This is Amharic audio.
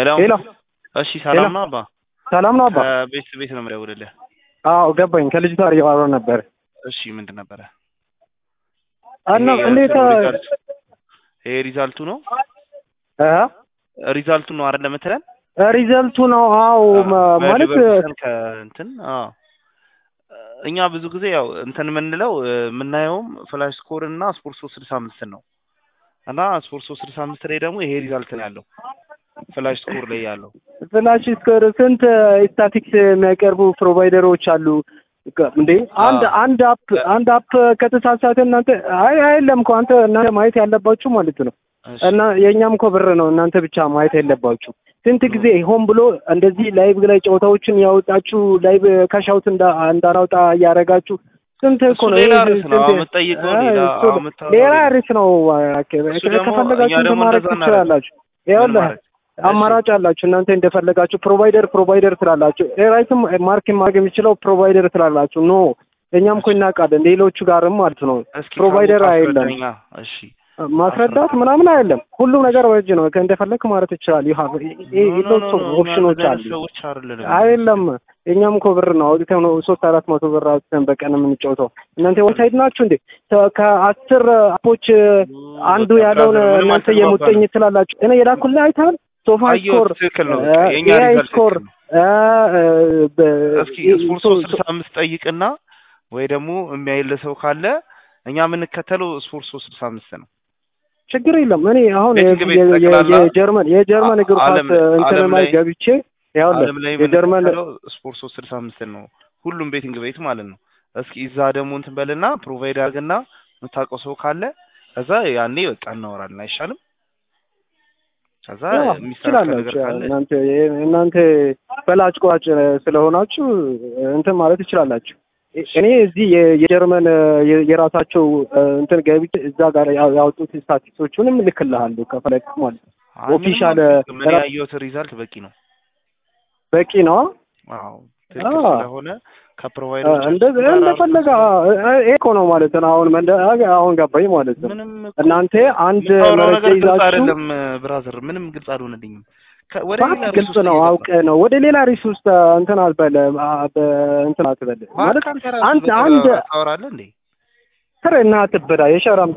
ሄሎ ሄሎ እሺ፣ ሰላም ነው አባ? ሰላም ነው አባ? ቤት ቤት ነው የምደውልልህ። አዎ ገባኝ። ከልጅቷ ጋር እያወራሁ ነበር። እሺ፣ ምንድን ነበረ? እና ይሄ እንዴት ሪዛልት ይሄ ሪዛልቱ ነው እ ሪዛልቱ ነው አይደል የምትለን? ሪዘልቱ ነው። አዎ ማ- ማለት በዲቨርሽን ከእንትን አዎ እኛ ብዙ ጊዜ ያው እንትን የምንለው እ፣ የምናየውም ፍላሽ ስኮር እና ስፖርት ሶስት ስልሳ አምስት ነው እና ስፖርት ሶስት ስልሳ አምስት ላይ ደግሞ ይሄ ሪዛልት ነው ያለው ፍላሽ ስኮር ላይ ያለው ፍላሽ ስኮር ስንት ስታቲክስ የሚያቀርቡ ፕሮቫይደሮች አሉ እንዴ? አንድ አዎ። አንድ አፕ አንድ አፕ ከተሳሳተ እናንተ አይ አይደለም እኮ አንተ እናንተ ማየት ያለባችሁ ማለት ነው። እሺ። እና የእኛም እኮ ብር ነው እናንተ ብቻ ማየት ያለባችሁ። ስንት ጊዜ ሆን ብሎ እንደዚህ ላይቭ ላይ ጨዋታዎችን ያወጣችሁ ላይቭ ካሻውት እንዳናውጣ እያደረጋችሁ ስንት እኮ እሱ ነው ሌላ ይሄ ርዕስ ነው። ስንት- አሁን የምትጠይቀው አይ፣ ሌላ፣ እሱ አሁን የምታወራው ሌላ ሌላ። ርዕስ ነው። እሱ ደግሞ ከፈለጋችሁ እኛ እንትን ደግሞ ማድረግ እንደዛ ትችላላችሁ። ምን ይኸውልህ ማለት? አማራጭ አላችሁ እናንተ እንደፈለጋችሁ ፕሮቫይደር ፕሮቫይደር ስላላችሁ ራይትም ማርክ ማድረግ የሚችለው ፕሮቫይደር ስላላችሁ ኖ እኛም እኮ እናውቃለን ሌሎቹ ጋርም ማለት ነው እስኪ ፕሮቫይደር ካወቅህ አይደለም አስረዳኛ። እሺ ማስረዳት ምናምን አይደለም ሁሉም ነገር ወጅ ነው እንደፈለክ ማለት ይችላል ዩ ሃቭ ሎትስ ኦፍ ኦፕሽኖች አሉ ሰዎች አይደለም አይደለም እኛም እኮ ብር ነው አውጥተን ነው ሶስት አራት መቶ ብር አውጥተን በቀን የምንጫወተው እናንተ ወንሳይድ ናችሁ እንዴ ከ- ከአስር አፖች አንዱ ያለውን ምንም እናንተ አልተግባባንም። የሙጥኝ ትላላችሁ እኔ የላኩልህ አይተሃል ሶፋ አየሁት፣ ስኮር ትክክል ነው። እ፣ የኛ ኤአይ ሪዛልት ስኮር ትክክል ነው። እ፣ በ- እስኪ ስፖርት ሶስት ስልሳ አምስት ጠይቅና ወይ ደግሞ የሚያይል ሰው ካለ እኛ የምንከተለው ስፖርት ሶስት ስልሳ አምስት ነው። ችግር የለም እኔ አሁን ቤቲንግ ቤት የ- የ- ጠቅላላ የጀርመን የጀርመን እግር ኳስ ዓለም- እንትን ዓለም ላይ ላይ- ገብቼ ያውልህ ዓለም ላይ የጀርመን የምንከተለው ስፖርት ሶስት ስልሳ አምስት ነው። ሁሉም ቤቲንግ ቤት ማለት ነው። እስኪ እዛ ደግሞ እንትን በልና ፕሮቫይድ አድርግና የምታውቀው ሰው ካለ ከዛ ያኔ በቃ እናወራለን። አይሻልም? ከዛ ያው የሚስተካከል ነገር ትችላላችሁ። ካለ እናንተ እናንተ በላጭ ቆራጭ ስለሆናችሁ እንትን ማለት ትችላላችሁ። እኔ እዚህ የ- የጀርመን የ- የራሳቸው እንትን ገብቼ እዛ ጋር ያው- ያወጡት ስታቲስቶቹንም እልክልሃለሁ ከፈለግ ማለት ነው። አይ ምንም ኦፊሻል አልፈልግም። እኔ ራ- ያየሁት ሪዛልት በቂ ነው። በቂ ነው። አዎ ትክክል አዎ። ስለሆነ ከፕሮቫይደሮች እንደዚህ እንደፈለገ ይሄ እኮ ነው ማለት ነው። አሁን መንደ አሁን ገባኝ ማለት ነው። ምንም እኮ እናንተ አንድ የምታወራው መረጃ ነገር ግልጽ ይዛችሁ አይደለም ብራዘር፣ ምንም ግልጽ አልሆነልኝም። ከ- ወደ ባት ሌላ ርዕስ ግልጽ ውስጥ ነው እየገባ- አውቀ ነው ወደ ሌላ ሪስ ውስጥ እንትን አትበል አ- በ- እንትን አትበል ማለት እባክህ አንተ ራስህ አንድ በተራ አንድ ታወራለህ እንዴ? ስር እና አትበላ የሸራም